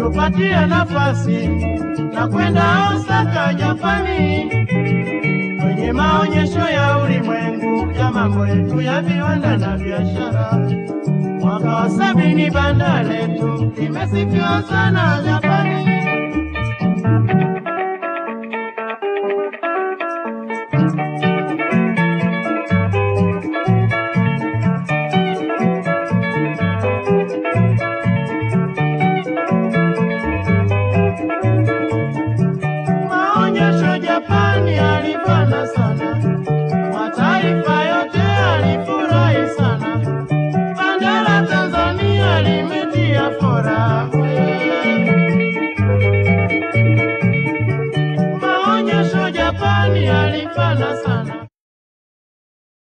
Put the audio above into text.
tupatie nafasi na kwenda Osaka, Japani, kwenye maonyesho ya ulimwengu ya mambo yetu ya viwanda na biashara. Mwaka wa sabini banda letu limesifiwa sana Japani. Maonyesho Japani alifana sana, mataifa yote alifurahi sana, banda la Tanzania limetia fora. Maonyesho Japani alifana sana